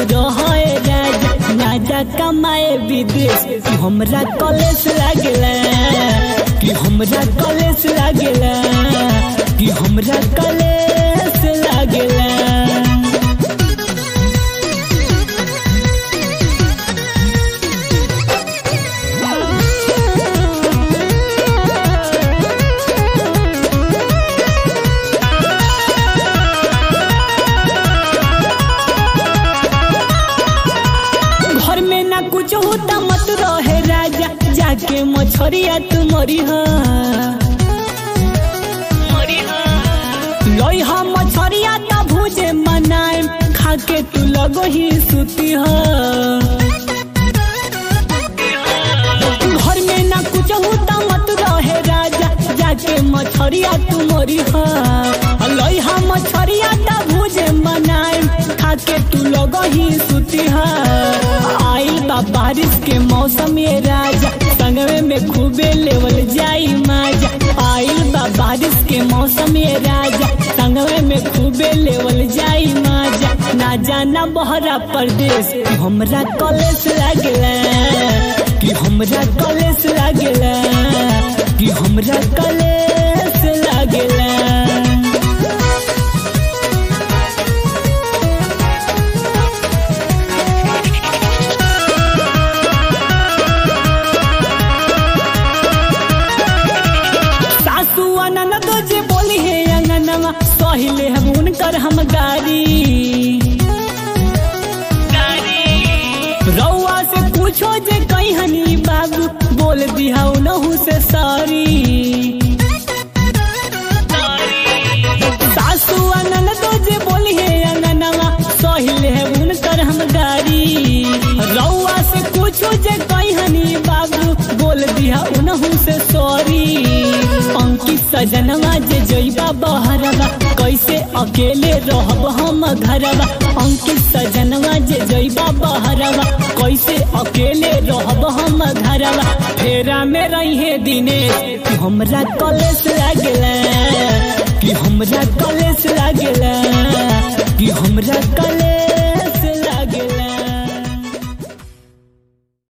रहे राजा राजा कमाए विदेश कि हमरा कॉलेज लागेला कि हमरा कॉलेज लागेला कि हमरा कॉलेज लागेला घर में ना कुछ होता मत रहे राजा जाके मछरिया तू मरी लोई हा मछरिया ता भूजे मनाए खाके तू लगो ही सुती ह घर में ना कुछ होता मत रहे राजा जाके मछरिया तू मरी ह लोई हा मछरिया ता भूजे मनाए खाके तू लगो ही सुती ह आइल बा बारिश के मौसम ये राजा संगवे में खूबे लेवल जाई माजा आइल बा बारिश के मौसम ये राजा संगवे में खूबे लेवल जाई माजा ना जाना बहरा परदेश कि हमरा कॉलेज लागेला कि हमरा कॉलेज लागेला कि हमरा कॉलेज लागेला सासू अनन तो जे बोली है अंगनवा सहिले हम उनकर हम गारी रउआ से पूछो जे कहीं हनी बाबू बोल दिया उनहु से सारी सासू अनन तो जे बोली है अंगनवा सहिले है उनकर हम गारी रउआ से पूछो जे कहीं हनी बाबू बोल दिया उनहु से सॉरी अंकित सजनवा जे जइबा बहरवा कैसे अकेले रहब हम घरवा अंकित सजनवा जे जइबा बहरवा कैसे अकेले रहब हम घरवा फेरा में रही दिनेश कि हमरा कॉलेज लागेला कि हमरा कॉलेज लागेला कि हमरा कॉलेज